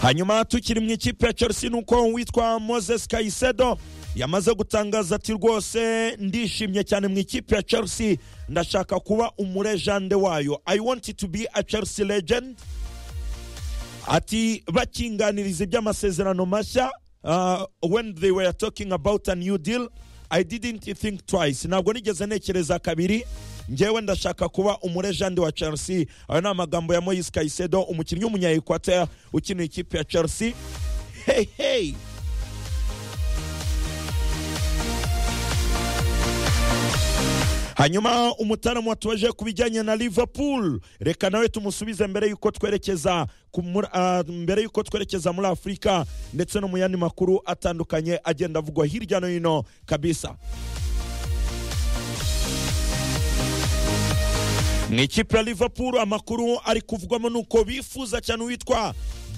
hanyuma tukiri mu ikipe ya chelsea ni uko witwa moses kayisedo yamaze gutangaza ati rwose ndishimye cyane mu ikipe ya chelsea ndashaka kuba umurejande wayo i want to be a chelsea legend ati bakinganiriza iby'amasezerano mashya uh, when they were talking about a new deal i didn't think twice ntabwo nigeze ntekereza kabiri ngewe ndashaka kuba umurejande wa chelsea ayo ni amagambo ya moyise kayisedo umukinnyi w'umunyaekwater ukinira ikipe ya chelsea hey, hey. hanyuma umutaramu watubaje ku bijyanye na liverpool reka nawe tumusubize mbere y'uko twerekeza ku muri- ah, mbere y'uko twerekeza muri afurika ndetse no mu yandi makuru atandukanye agenda avugwa hirya no hino kabisa mu ikipe ya liverpool amakuru ari kuvugwamo ni uko bifuza cyane uwitwa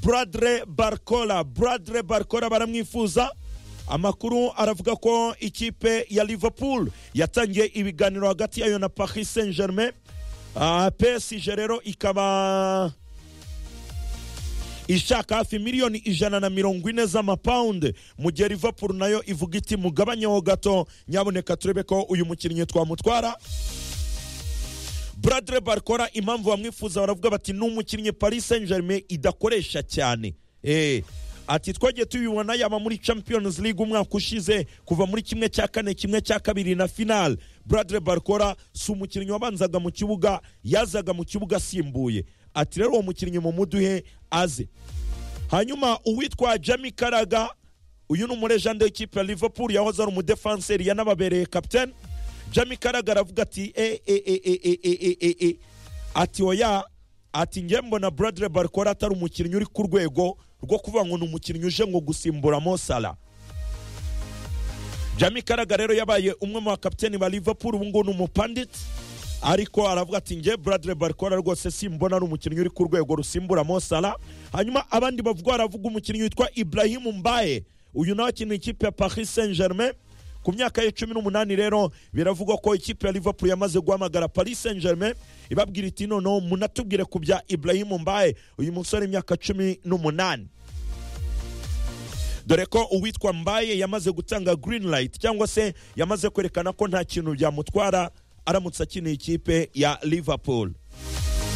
bradre barcola bradre barcola baramwifuza amakuru aravuga ko ikipe ya liverpool yatangiye ibiganiro hagati yayo na paris saint germain uh, psg rero ikaba ishaka hafi miliyoni ijana na mirongo ine z'amapawundi mu gihe liverpool nayo ivuga iti mugabanyeho gato nyaboneka turebe ko uyu mukinnyi twamutwara bradre barkora impamvu bamwifuza baravuga bati ni umukinnyi paris saint germain idakoresha cyane Eh, ati twagiye tubibona yaba muri champions league umwaka ushize kuva muri kimwe cya kane kimwe cya kabiri na final bradre barkora si umukinnyi wabanzaga mu kibuga yazaga mu kibuga asimbuye ati rero uwo mukinnyi mumuduhe aze hanyuma uwitwa jami karaga uyu ni umurejande w'ikipe ya liverpool yahoze ari umudefanseri yanababereye kapitene jami karaga aravuga ati e e e e e e e e e ati oya ati nge mbona bradre barkora atari umukinnyi uri ku rwego rwo kuvuga ngo ni umukinnyi uje ngo gusimbura mosala jami karaga rero yabaye umwe mu bakapiteni ba liverpool ubu ngubu ni umupanditsi ariko aravuga ati nge bradre barkora rwose simbona ari umukinnyi uri ku rwego rusimbura mosala hanyuma abandi bavuga baravuga umukinnyi witwa ibrahimu mbaye uyu nawe akinira ikipe ya paris saint germain ku myaka ye cumi n'umunani rero biravugwa ko ikipe ya liverpool yamaze guhamagara paris saint germain ibabwira iti noneho munatubwire ku bya ibrahimu mbaye uyu musore imyaka cumi n'umunani dore ko uwitwa mbaye yamaze gutanga green light cyangwa se yamaze kwerekana ko nta kintu byamutwara aramutse akinira ikipe ya liverpool